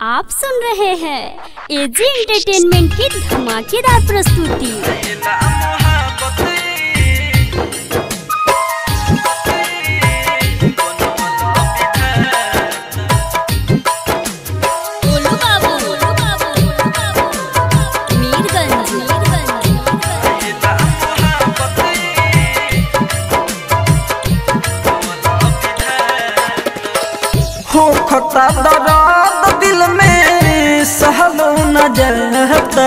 आप सुन रहे हैं एजी एंटरटेनमेंट की धमाकेदार प्रस्तुति गोलू बाबू, गोलू बाबू, गोलू बाबू। मीरगंज, मीरगंज। हो खता दर्द दिल में सहलो न जाता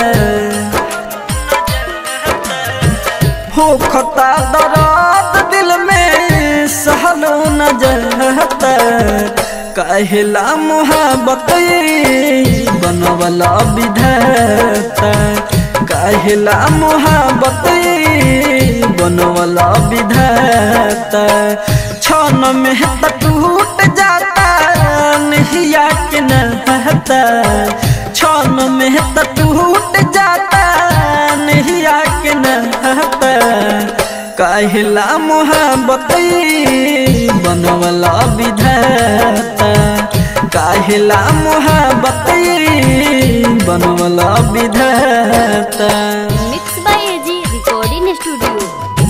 हो खता दर्द दिल में सहलो न जाता कहला मोहब्बत बनवला विधाता कहला मोहब्बत बनवला विधाता क्षण में त टूट जाता नहिया के नहता क्षण में त टूट जाता नहिया के नहता कहला मोहब्बत बनवला विधाता कहला मोहब्बत बनवला विधाता mix by AG recording studio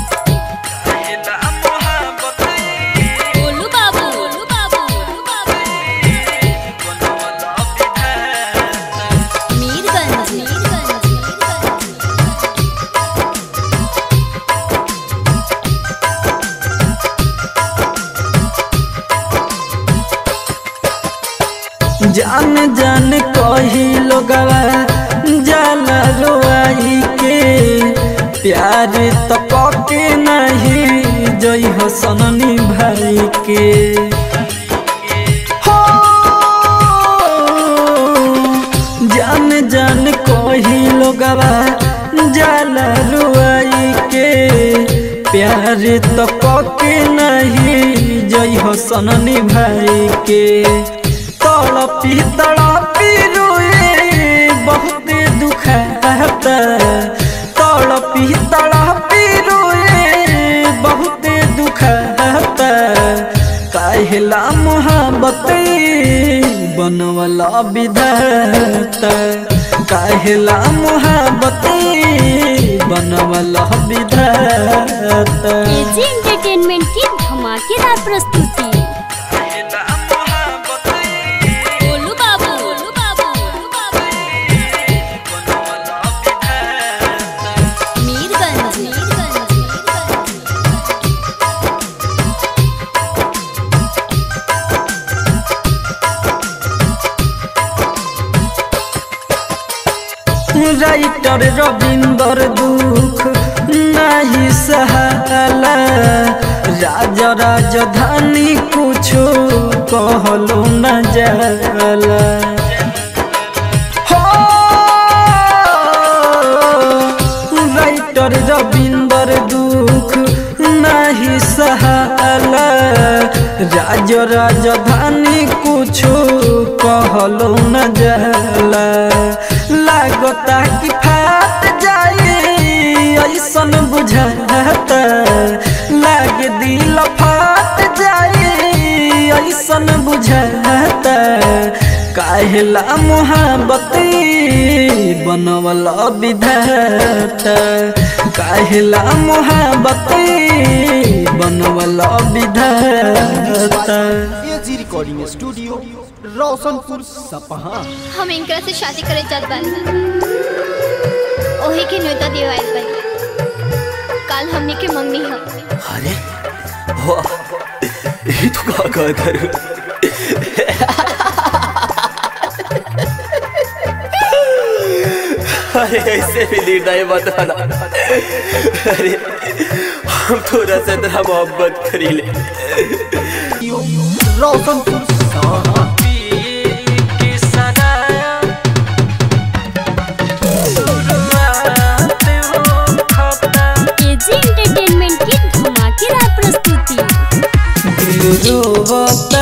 Golu Babu, Golu Babu, Golu Babu. Mirganj, Mirganj, Mirganj. जान जान कही लोगवा जाला रोआई के प्यार तो पके नहीं जई हो सननी भाई के हो जान जान कही लोगवा जाला रोआई के प्यार तो पके नहीं जई हो सननी भाई के तड़पी तड़पी रोए बहुत दुखता तड़पी तड़पी रोए बहुत दुखता कहला मोहब्बत बनवला विधाता कहला मोहब्बत बनवला विधाता एजी एंटरटेनमेंट की धमाकेदार प्रस्तुति गोलू बाबू, गोलू बाबू, गोलू बाबू। मीरगंज, मीरगंज, मीरगंज। राइटर रविंदर दुख नहीं सहाला राजा राजधानी कुछो कहलो न जाला हो राइटर रविंदर दुख नहीं सहाला राज राजधानी कुछो कहलो न जाला लागता कि फाट जाए ऐसन बुझाता लाग दिल फाट जाए ऐसन बुझाता काहेला मोहब्बत बनवला विधाता काहेला मोहब्बत बनवला विधाता एजी रिकॉर्डिंग स्टूडियो रोशनपुर सपहा हम इनकरा से शादी करे चाहत बानी ओही के न्योता दिवाइल बानी काल हमनी के मंगनी हम अरे वाह ये तो का कहता अरे ऐसे भी निर्णय मत आना अरे हम थोड़ा सा तेरा मोहब्बत करी ले रोशनपुर सपहा एजी एंटरटेनमेंट की धमाकेदार प्रस्तुति रोवता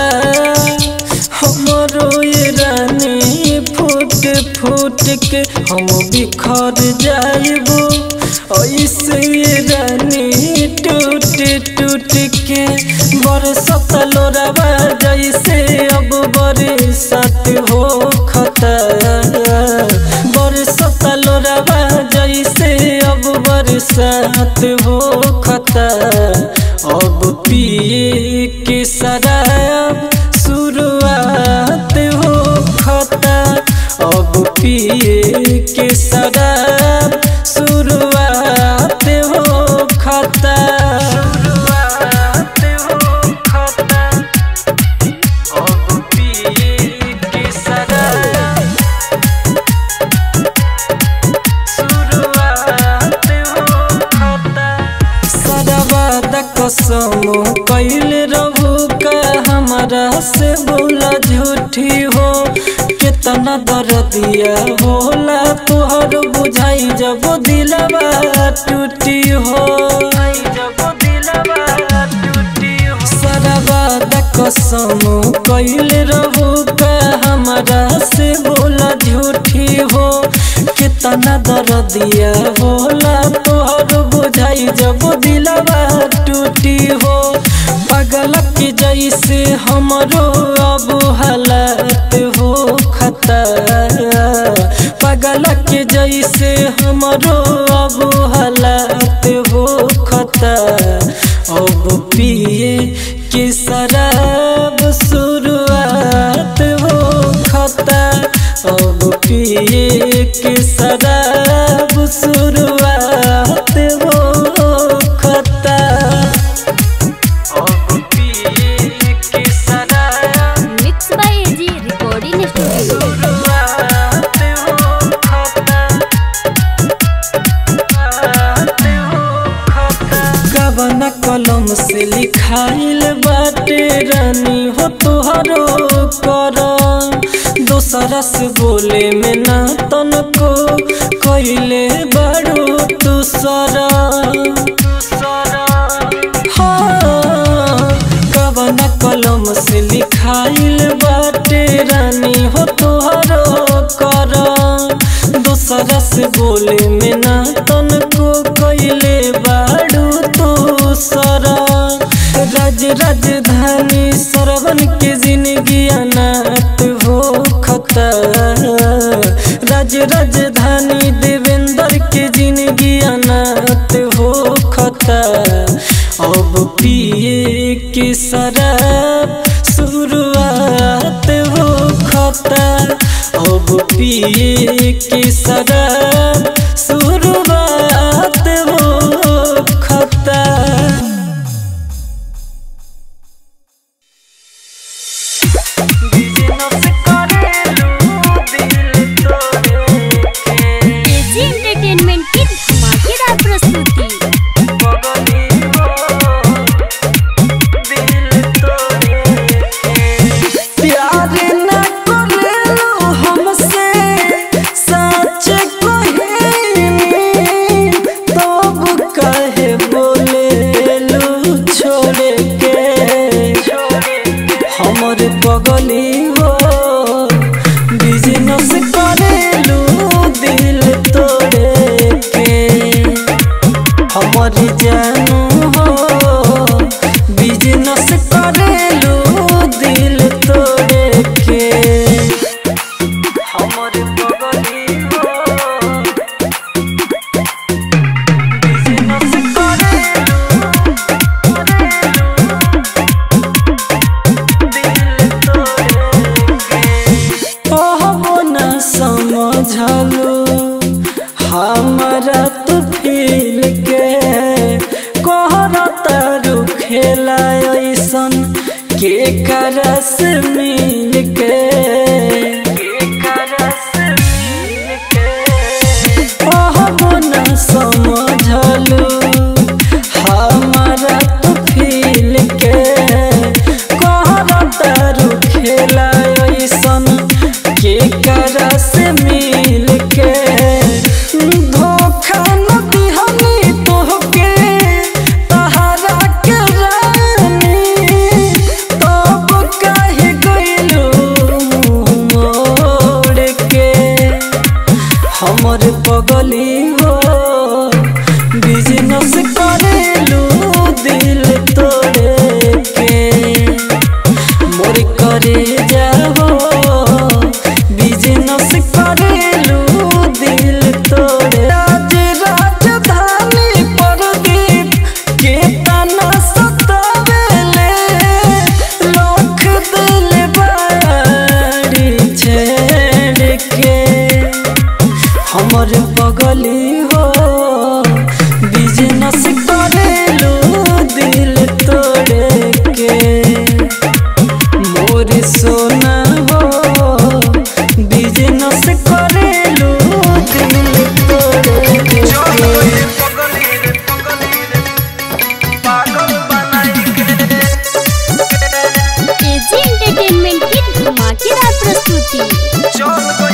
हमरो ये रानी फूट फूट के हम बिखर जाइबो ऐसे ये रानी टूट टूट के बरसत लोरावा जैसे अब बरसात हो साथ हो खता अब पिए के शराब शुरुआत हो खता अब पिए के शराब शुरुआत हो खता शुरुआत हो खता अब पिए के शराब शुरुआत हो खता सदाबाद कसम कैल रहू का हमारा से बोला झूठी हो कितना दर्दिया होला तुहर बुझाई जब दिलवा टूटी हो जब दिलवा टूटी हो सदाबाद कसम कैल रहू का हमारा से बोला झूठी हो कितना दर्दिया होला तोहर बुझाई जब दिलवा टूटी हो पागल के जैसे हमरो अब हालत हो खता पागल के जैसे हमरो अब हालत हो खता अब पिए के शराब शुरुआत हो खता अब पिए के शराब शुरुआत हो खता अब पिए के शराब mix by AG recording studio शुरुआत हो खता शुरुआत हो खता कवन कलम से लिखाइल बाटे रानी हो तुहरो कर दोसरा से बोले में ना तनको कैले बड़ो दूसरा हाँ, कवन कलम से लिखाइल बाटे रानी हो तुहरो कर दूसरा से बोले में ना तनको कैले बाड़ू तो सरा राज राजधानी सरवन के जिंदगी अनाथ हो खता राज राजधानी देवेंद्र के जिंदगी अनाथ हो खता अब पिए के शराब शुरुआत हो खता अब पिए के शराब शुरुआत हो खता एजी एंटरटेनमेंट की धमाकेदार प्रस्तुति प्यार न करेलो हमसे सच कहेनी तब कहे बोलेलू छोड़ के हमर बगली हो बिजनेस करेलू दिल तोड़े के हमर जानू हो बिजनेस करेलू दिल तोड़े के हमर बगली हो बिजनेस करेलू दिल तोड़े के कहबो न समझलू हमारा तो फील के कहरता खेला ऐसन के करस मिल के कहबो न समझलू हमारा तो फील के कहरता खेला ऐसन के करस मिल के धोखा न दिहनी तोहके तहरा के रानी तब काहे गइलू मोड़ के हमर पगली हो बिजनेस करेलू दिल तोड़े के मोर करे जाओ बिजनेस मेहनत से करेलू दिल तोड़े के एजी एंटरटेनमेंट की धमाकेदार प्रस्तुति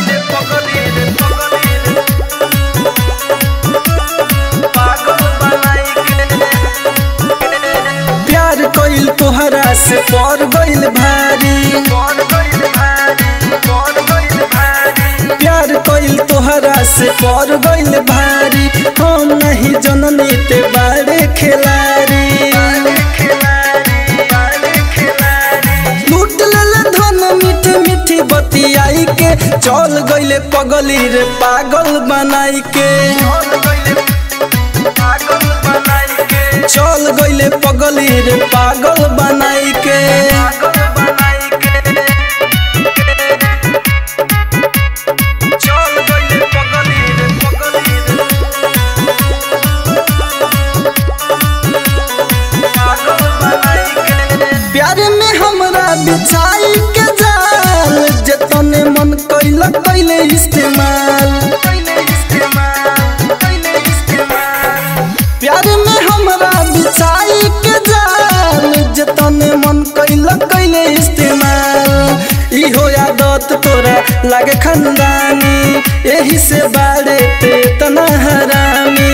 प्यार कइल तोहरा से पर गइल भारी प्यार कइल तोहरा से पर गइल भारी हम नहीं जननी ते बारे खिलाड़ी लूट लेल धन मीठी मीठी बतियाई के चल गइले पगली रे पागल बनाई के चल गइले पगली रे पागल बनाई के प्यार में हमरा बिछाई के जाल जतने मन कैल कैले इस्तेमाल प्यार में हमरा बिछाई के जाल जतने मन कैल कैले इस्तेमाल इहो आदत तोरा लागे खंदानी यही से बारे पे तना हरामी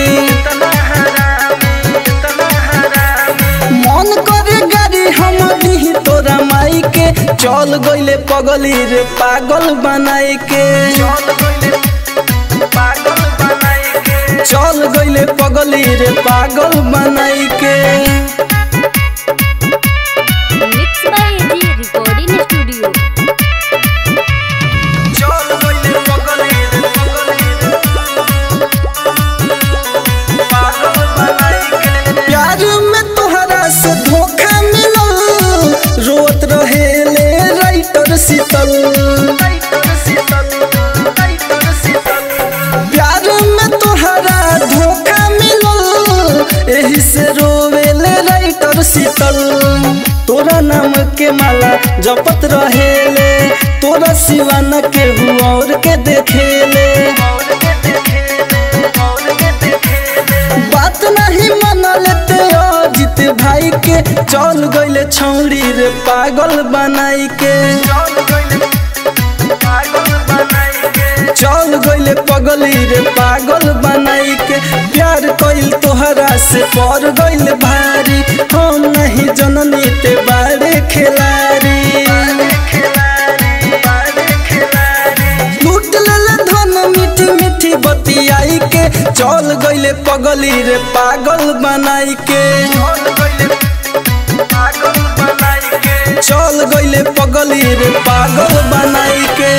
मन करे गाड़ी हम दी तोरा माई के चल गइले पगली रे पागल बनाई के चल गइले पगली रे पागल बनाई के mix by AG recording studio प्यार में तोहरा से धोखा मिलल रोत रहे ले राइटर शीतल प्यार में तोहरा धोखा मिलल एही से रोवेले राइटर शीतल तोरा नाम के माला जपत रहेले तोरा सिवा न केहू और के देखेले बात नहीं मनल ते अजित भाई के चल गइले छौरी रे पागल बनाई के चल गइले पगली रे पागल बनाई के प्यार कइल तोहरा से पर गइल भारी हम नहीं जननी ते बारे खिलाड़ी लूट लेल धन मीठी मीठी बतियाई के चल गइले पगली रे पागल बनाई के चल गइले पगली रे पागल बनाई के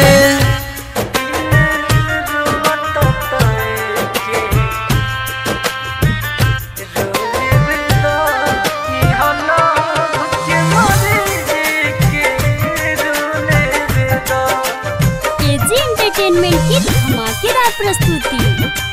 एजी एंटरटेनमेंट की धमाकेदार प्रस्तुति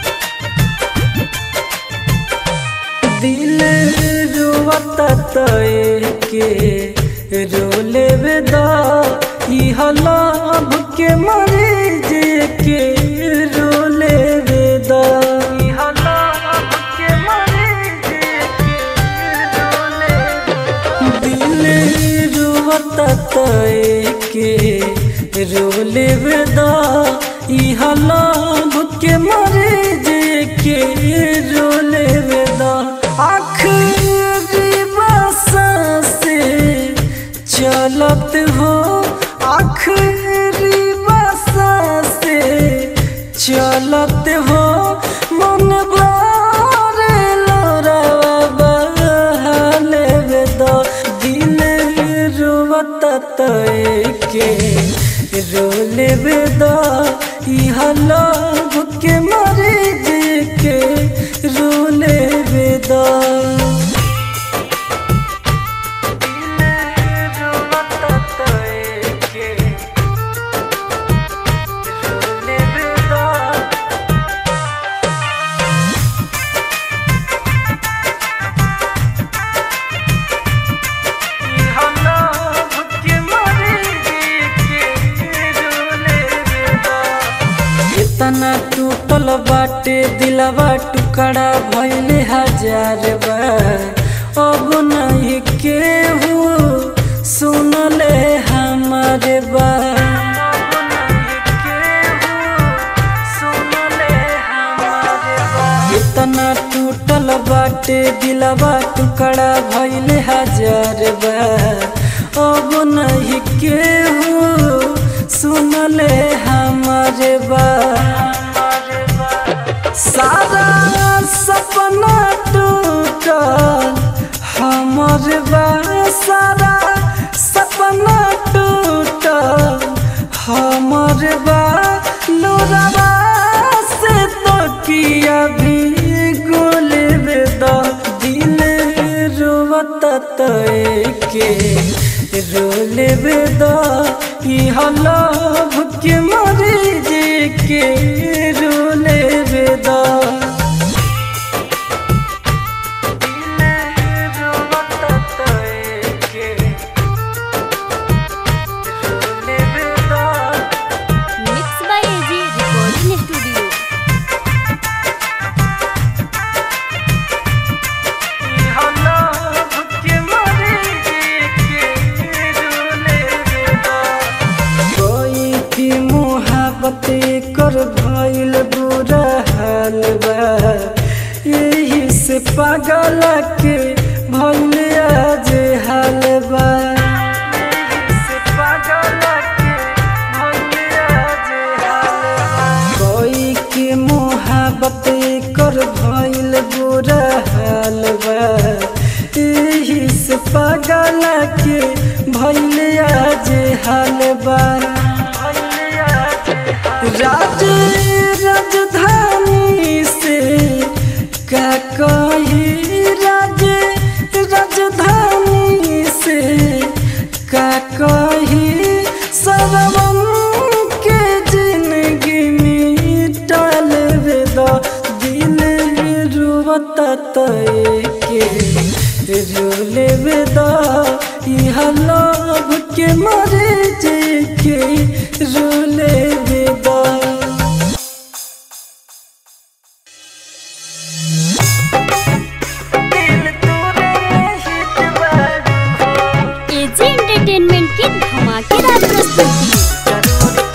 दिल रुवता तय के रोले वेदा ई हलाभ के मरे जे के रोले वेदा ई हलाभ के मरे जे के रोले दिल रुवता तय के रोले वेदा ई हलाभ के मरे जे के रोले वेदा आखिरी बसा से चलत हो आखिरी बसा से चलत हो मन बारे लोरावा बहाले वेदा दिल रुवता तय के रोले वेदा इहा लव के मरे जे के रोले वेदा इतना टूटल बाटे दिलवा टुकड़ा भइले हजार बार अब नहीं केहू सुनले हमारे बात इतना टूटल बाटे दिलवा टुकड़ा भइले हजार बार अब नहीं केहू सुनले हमारे बात सारा सपना टूटल हमर बा सारा सपना टूटल हमर बा लोराबा से तो किया भी गोल बेदा दिल रोवत के रोले बेदा इह लभ के मरे जे के रोले बेदा mix by AG recording studio कोई की मोहब्बत कर भइल बुरा हाल बा यही से पागल के भइल आज हाल बा यही से पागल के भइल आज हाल बा। कोई की मोहब्बत कर भइल बुरा हाल बा यही से पागल के भइल आज हाल बा राज राजधानी से का कही राज राजधानी से का कही सरवम के जिंदगी मिटल वेदा दिल रुवत के रोले वेदा यह लोभ के मरे जे के रोले वेदा एजी एंटरटेनमेंट की धमाकेदार प्रस्तुति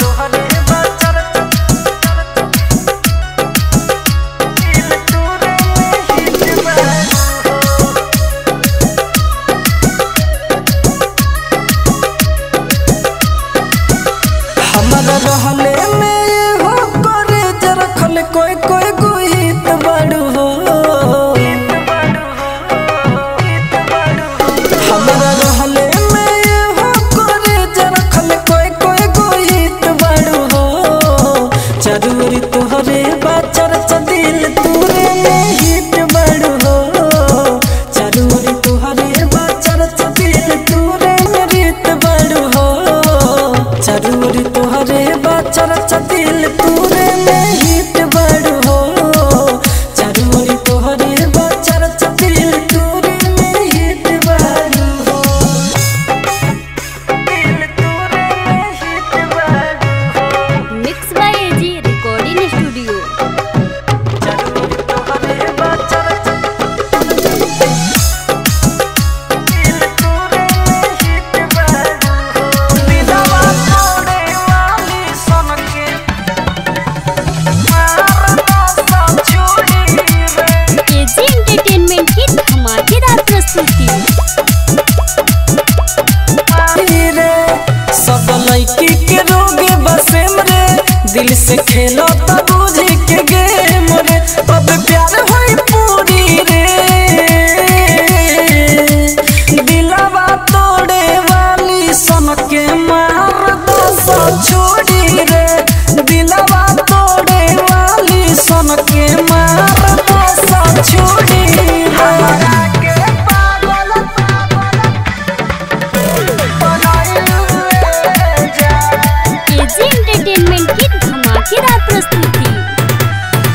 हमारा रहले में हो करे जे रखल कोई कोई गुहित बड़ू हो हमारा रहले में हो करे जे रखल कोई कोई गुहित बड़ू हो जरूरी तोहरे बाचर दिल तूरे में हित बड़ू हो जरूरी तोहरे बाचर दिल तूरे में रीत बड़ू हो जरूरी तोहरे बाचर दिल तूरे में हित बड़ू हो जरूरी तोहरे बाचर दिल तूरे में हित बड़ू हो दिल तूरे में हित बड़ू हो mix by AG recording studio जरूरी तोहरे बाचर दिल तूरे में हित बड़ू हो विधवा तोड़े वाली सन के मारता सब चोरी रे एजी एंटरटेनमेंट की धमाकेदार प्रस्तुति रे सब लड़की के रोगे बसेम रे दिल से खेलो तब बुझ के गेम रे अब प्यार होई पूरी रे दिलवा तोड़े वाली सन के मार दो सब छोड़ी रे दिलवा तोड़े वाली सन के मार दो सब छोड़ी रे एजी एंटरटेनमेंट की धमाकेदार प्रस्तुति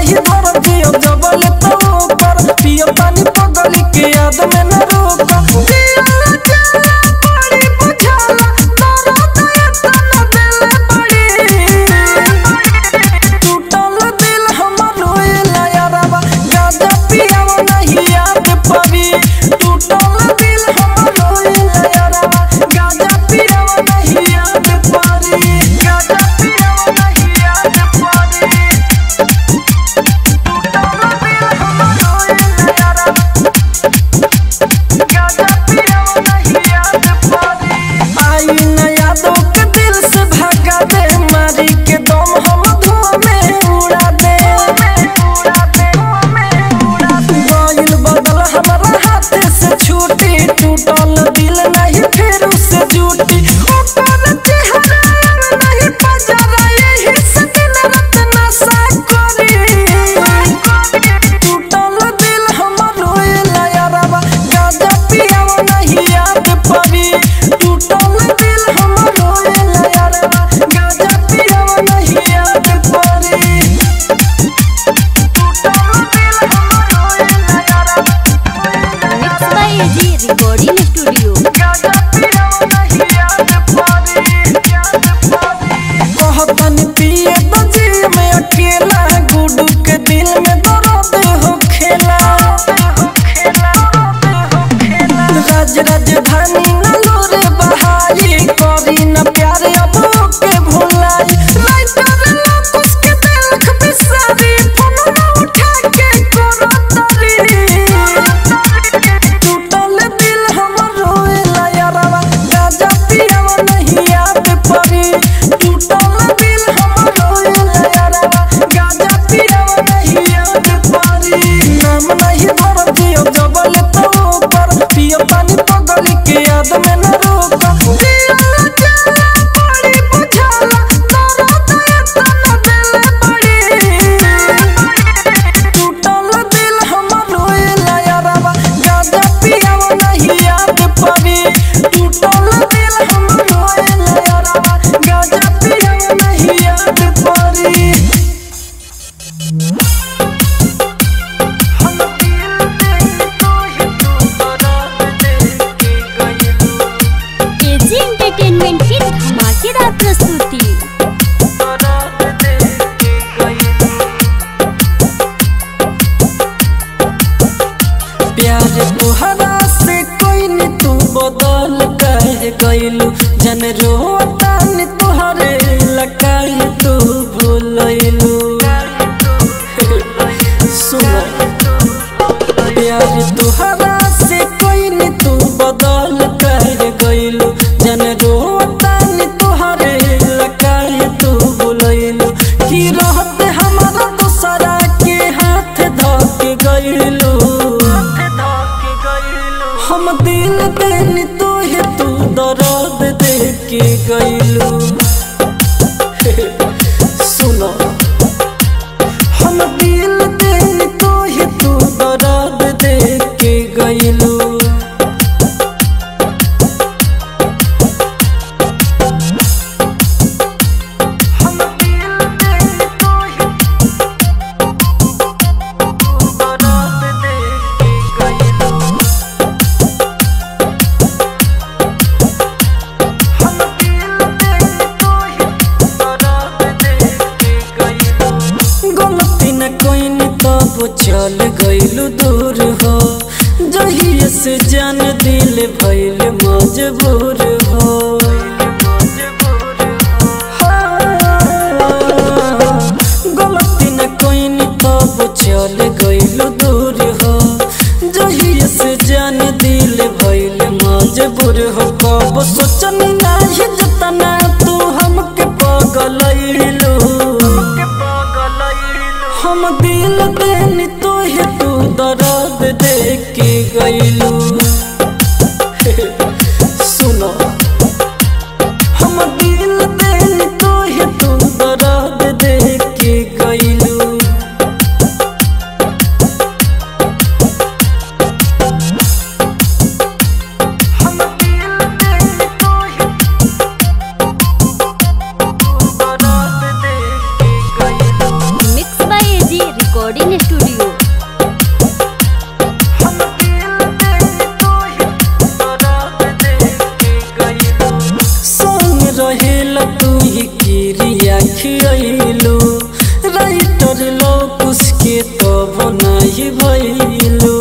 नहीं धर दियो जबल तो ऊपर पियो पानी पगल के याद में न रोक दिया जाला बड़ी बुझाला तारा दया तना दिल बड़ी टूटल दिल हमर रोएला यारबा गाजा पियावा नहीं याद पड़ी टूटल दिल हमर रोएला यारबा गाजा पियावा नहीं याद पड़ी गाजा पियावा नहीं याद पड़ी टूटल दिल हमर रोएला यारबा गाजा पियावा नहीं याद पड़ी आई न यादों के दिल से भागा दे मारी के दम हम धुआं में उड़ा दे गइल बदल हमारा हाथ से छूटी टूटल दिल नहीं फिर उससे जुटी ओकर चेहरा नहीं पजरा यही से दिन रात नशा करी टूटल दिल हमर रोएला यारबा गाजा पियावा नहीं याद पड़ी टूटल दिल हमर रोएला यारबा गाजा पियावा नहीं याद पड़ी टूटल दिल हमर रोएला यारबा mix by AG recording studio गाजा पियावा नहीं याद पड़ी याद पड़ी कहतन पिए तो जी में अकेला गुडू के दिल में दर्द हो खेला राज राजधानी न लोरे बहाई करी न प्यार अब के भुलाई राइटर लोकुस के दिलख बिसारी फोन न उठा के करो तरी टूटल दिल हमर रोएला यारबा गाजा पियावा नहीं याद पड़ी टूटल दिल हमर रोएला यारबा गाजा पियावा नहीं याद पड़ी नाम नहीं धर दियो जबल तो ऊपर पियो पानी पगल के याद में न रोक दिया जाला बड़ी बुझाला तारा दया तना दिल बड़ी टूटल दिल हमर रोएला यारबा गाजा पियावा नहीं याद पड़ी टूटल दिल हमर रोएला यारबा गाजा पियावा नहीं याद पड़ी हम दिल दे तो ही तू दर्द दे के गइलू एजी एंटरटेनमेंट की धमाकेदार प्रस्तुति दर्द दे के गइलू प्यार तुहरा से कोई न तू बदल कर गइलू जन रोता न तुहरे लकाई तू भूलइलू सुनो प्यार तुहरा से कोई न तू बदल कर गइलू जन रोता न तुहरे लकाई तू भूलइलू की रहते हमारा दूसरा के हाथ धक गइलू हम दिल देनी तो है तू दर्द दे के गइलू सुनो हम दिल देनी तो है तू दर्द दे के गइलू हम दिल देनी तो है तू दर्द दे के गइलू हम दिल देनी तो है दर्द दे के गइलू गलती न कोई न तब चल गइलू दूर हो जहिए से जान दिल भइल मजबूर हो गलती न कोई न तब चल गइलू दूर हो जहिए से जान दिल भइल मजबूर हो कब सोचन नाही जतना तू हमके पगलइलू हम दिल देनी तो है तू दर्द दे के गइलू सुनो हम दिल देनी तो है तू दर्द दे के गइलू हम दिल देनी तो है तू दर्द दे के गइलू मिक्स बाय एजी खियलू राइटर लोग उसके तो बनाई भैलू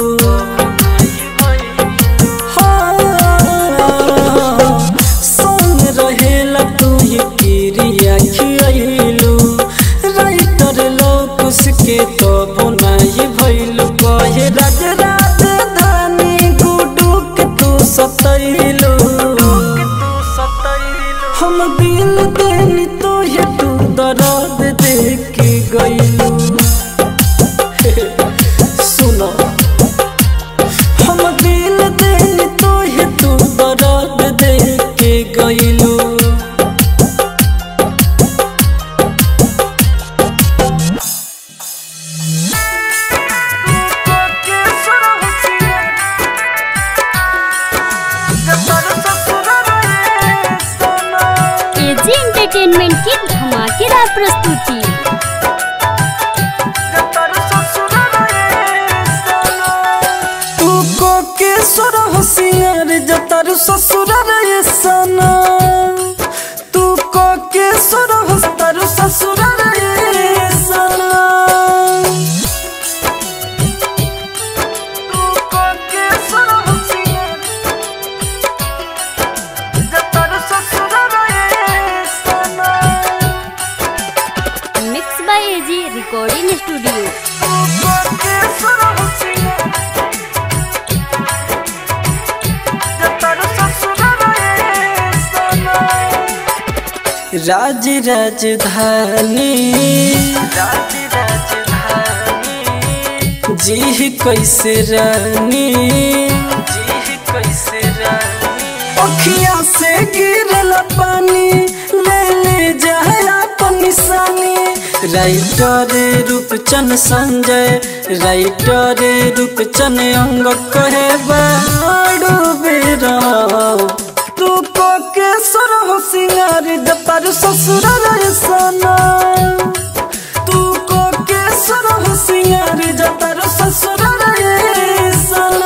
संग रहेला तू ही क्रिया खियलू राइटर लोग उसके तो बनाई भैलू कहे राज राजधानी गुडू के तू सतैलू हम दिल देनी तो ये तू दर्द दे के गईलू सुनो हम दिल देनी तो ये तू दर्द दे के गईलू एजी एंटरटेनमेंट की धमाकेदार प्रस्तुति तू को के सुर होशियार जतर ससुर रे सना तू को के सुर होस्तर ससुर रे सना तू को के सुर होशियार जतर ससुर रे सना mix by AG recording studio तू को के सुर होशियार राज राजधानी राज राजधानी जी कैसे रानी जी कैसे रानी अखियां से गिरल पानी ले ले जाए अपन निशानी राइटर रूपचन संजय राइटर रूपचन अंग कहे बाड़ू बेरा तू को के सर हो सिंगार जपर ससुर रे सना तू को के सर हो सिंगार जपर ससुर रे सना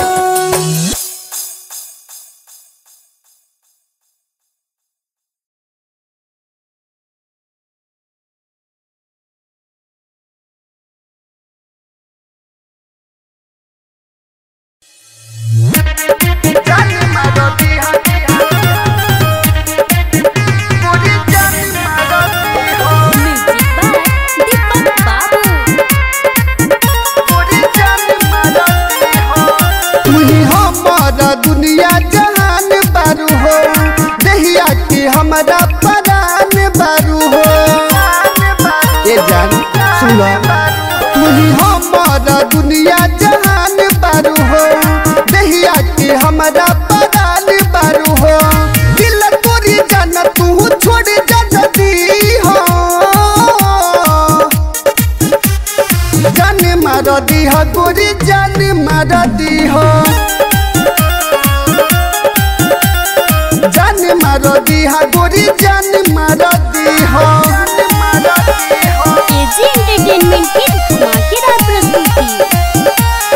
म्यूजिक बाय दीपक बाबू तुही हमारा दुनिया जहान बारू हो दहिया की हमारा परान बारू हो ये जान सुनो तुही हमारा दुनिया जहान बारू हो दहिया की हमारा परान बारू हो दिल तोरी जान तू छोड़ जा जदी हो जान मार दीह गोरी जान मार दीह जान मार दीह गोरी जान मार दीह एजी एंटरटेनमेंट की धमाकेदार प्रस्तुति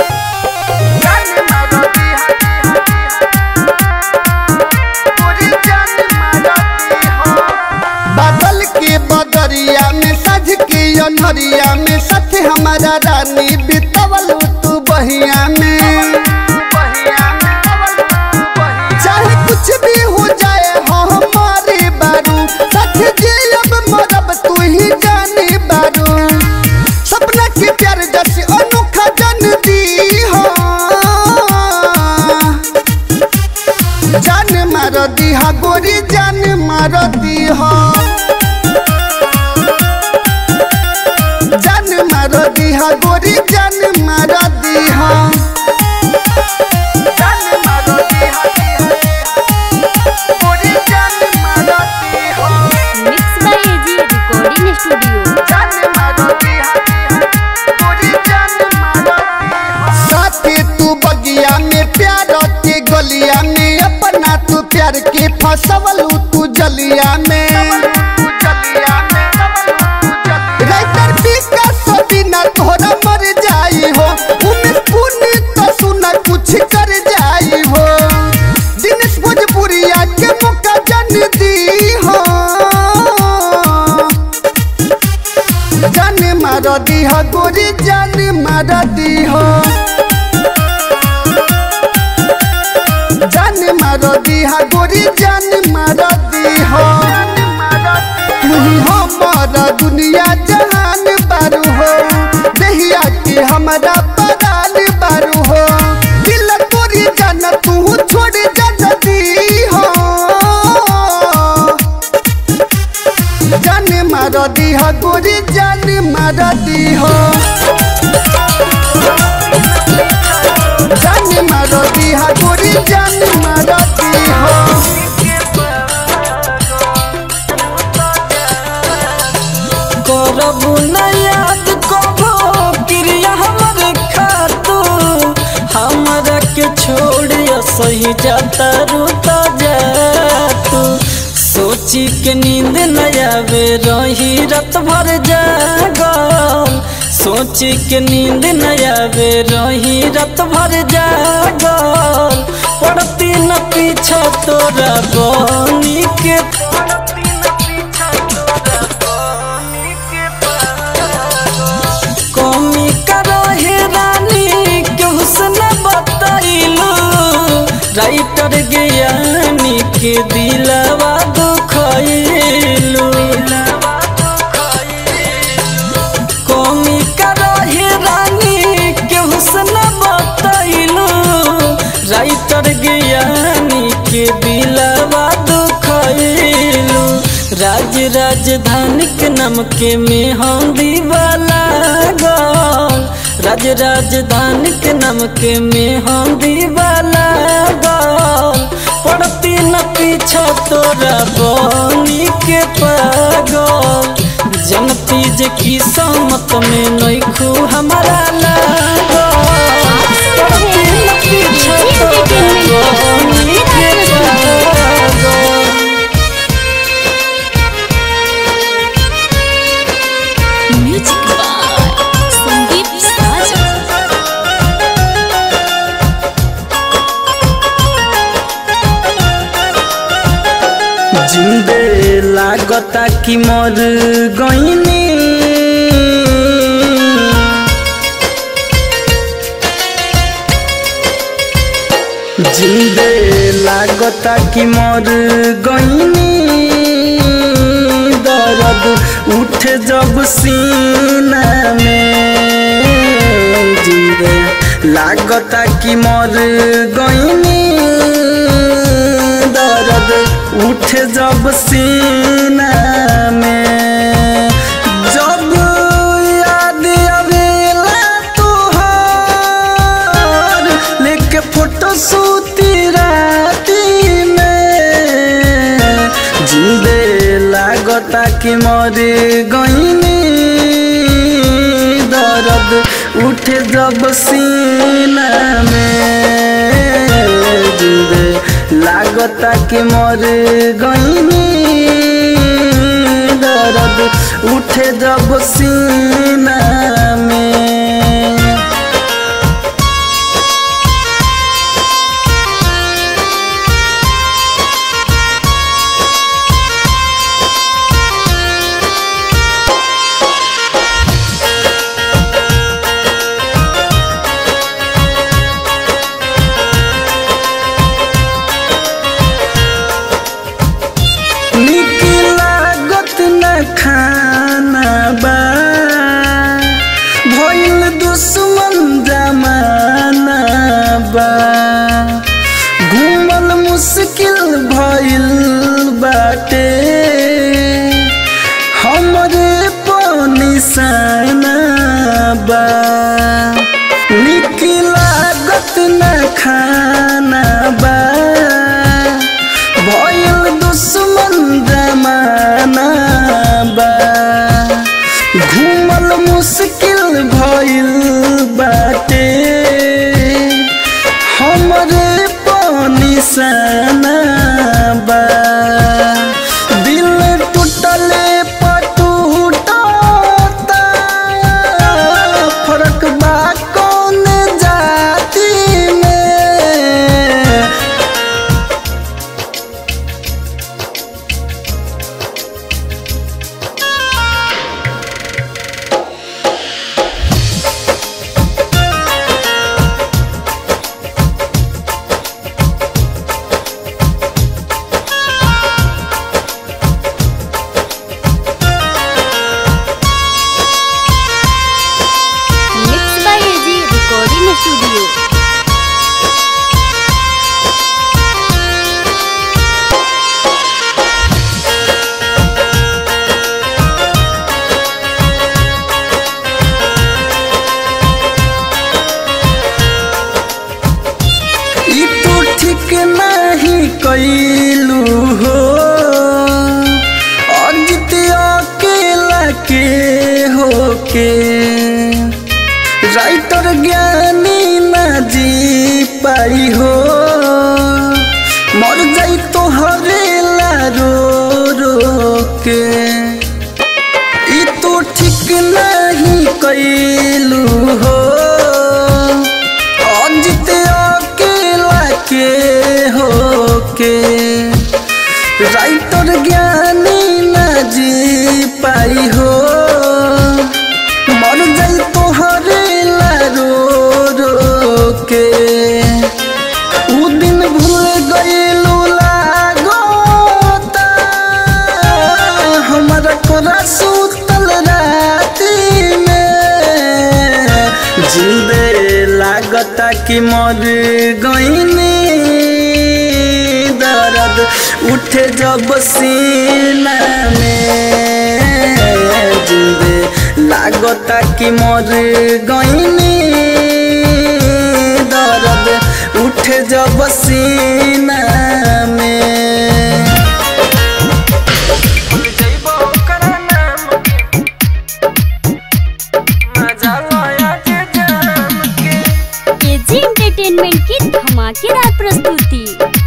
बादल के बदरिया में सज के अनहरिया में साथ हमारा रानी बितवल तू बहिया में चाहे कुछ भी हो जाए हो हमारे बारू सच जे अब मरब तू ही जाने बारू सपना के प्यार जैसे अनोखा जन दी हो जान मार दी हा गोरी जान मार दी हो जान मार दी हा गोरी जान मार दी हो जान मार दी हा गोरी जान मार दी हो mix by AG recording studio साथे तू बगिया में प्यार के गलिया में अपना तू प्यार के फसवल तू जलिया में राइटर विकास बिना तोहरा मर जाई हो उमेश पुण्य तो सुना कुछ कर जाई हो दिनेश भोजपुरिया के मौका जन दी हो मार दीह गोरी जान मार दीह जान मार दीह गोरी जान मार दीह तुही हमारा दुनिया जहान बारू हो दहिया के हमारा परान बारू हो दिल तोरी जान तू छोड़ जा दी हो जान मार दीह गोरी जान मार दीह जान मार दीह गोरी जान मार दीह करबू न याद कबो क्रिया हमर खातू हमरा के छोड़ सही जाता रूता जातू सोची के नींद न आवे रही रात भर जागल सोची के नींद न आवे रही रात भर जागल पड़ती न पीछा तोरा बनी के कमी करो हे रानी के हुस्न बताइलू राइटर ज्ञानी के दिलवा दुखैलू कमी करो हे रानी के हुस्न बताइलू राइटर ज्ञानी के दिलवा दुखैलू राज राजधानी के नाम के में हम दीवाला गल राज राजधानी के नाम के में हम दीवाला गल पड़ती न पीछा तोरा बनी के पागल जनती जे की समत में नैखू हमारा लागल पड़ती न पीछा तोरा बनी के पागल म्यूजिक बाय संदीप साजा जिंदे लागता कि मर गईनी जिंदे लागता कि मर गईनी दर्द उठ जब सीना में जिंदे लागता कि मर गईनी दर्द उठ जब सीना में जब याद आवेला तोहार लेके फोटो सूती राती में जिंदे लागता कि मर गईनी दर्द उठ जब सीना में जिंदे लागता कि मर गईनी दर्द उठे जब सीना में निक लागत न खाना बा भइल दुश्मन जमाना बा घूमल मुश्किल भइल बाटे हमरे निशाना बा निक लागत न खाना बा भइल दुश्मन जमाना बा घूमल मुश्किल भइल बाटे हमरे निशाना बा दिल टूटले पटूटा फरक बा के ई तो ठीक नहीं कैलू हो अंजित अकेला के हो के राइटर ज्ञानी न जी पाई हो मर जाई तोहरे ला रो रो के उ दिन भूल गईलू लागोता हमारा कोरा सुतल राती में जिंदे लागता कि मर गईनी दर्द उठे जब सीना में जिंदे लागता कि मर गईनी दर्द उठे जब सीना में एजी एंटरटेनमेंट की धमाकेदार प्रस्तुति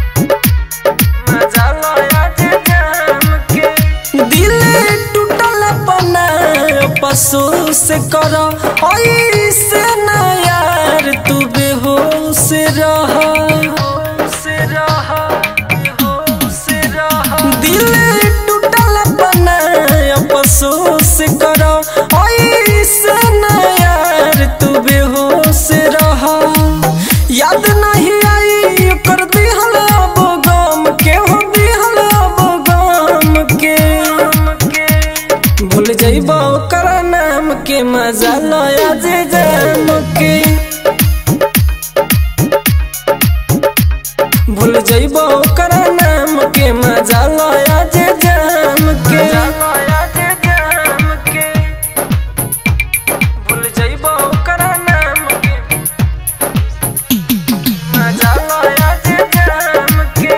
दिल टूटल बना पशु से कर ऐसे न यार तू बेहोश रह दिल टूटल बना पशु से कर ऐसे न यार तू बेहोश रह याद नहीं आई कर दिहल अब गम के हो दिहल अब गम के भूल जाइबा ओकर नाम के मजा लया जे जाम के भूल जाइबा ओकर नाम के मजा लया जे जाम के भूल जाइबा ओकर नाम के मजा लया जे जाम के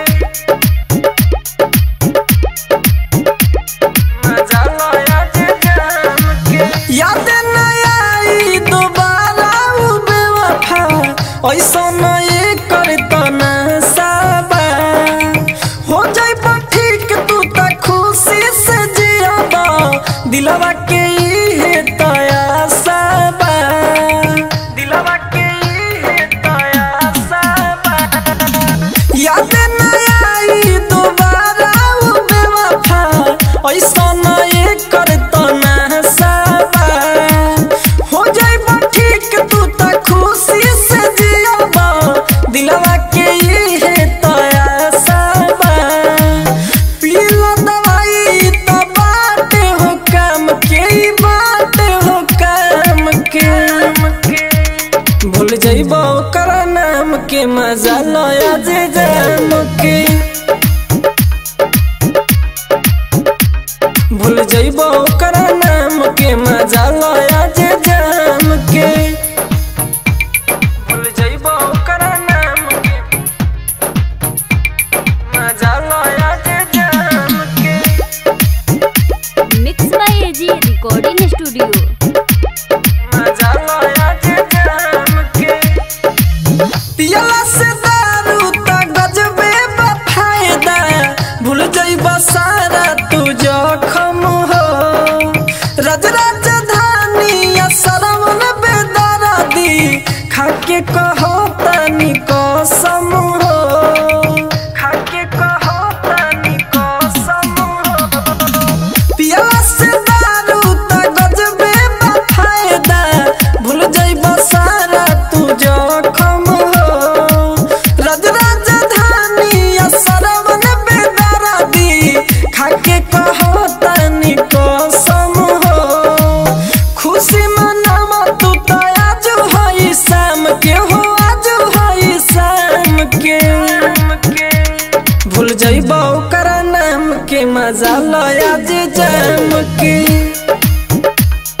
मजा लया जे जाम के याद न आई दोबारा उ बेवफा ऐसा न ये करता ना साबा हो जाई पर ठीक तू त खुशी से जियाबा दिलवा के इहे तया साबा दिलवा के इहे तया साबा याद न आई दोबारा उ बेवफा ऐसा न ये करता ना साबा हो जाई बा ठीक तू त खुशी से जियाबा दिलवा के इहे तया साबा पीला दवाई त बाटे हो काम के ई बाटे हो काम के भूल जाइबा ओकर नाम के मजा लया जे जाम के भूल जाइबा ओकर नाम के मजा लया जे जाम के भूल जाइबा ओकर नाम के मजा लया जे जाम के mix by AG recording studio मजा लया जे जाम के पियला से दारू त गजबे बा फायदा भूल जाइबा सारा तू जखम हो रज राजधानी या सरवन बेदरादी खाके कहो तनी कसम हो खाके कहो तनी कसम हो पियला से दारू त गजबे बा फायदा भूल जाइबा सारा तू जखम हो रज राजधानी या सरवन बेदरादी खाके कहो तनी कसम हो खुशी मनावा तू त आज हई शाम के हो आज हई शाम के भूल जाइबा ओकर नाम के मजा लया जे जाम के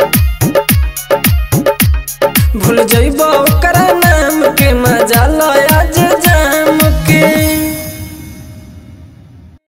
भूल जाइबा ओकर नाम के मजा लया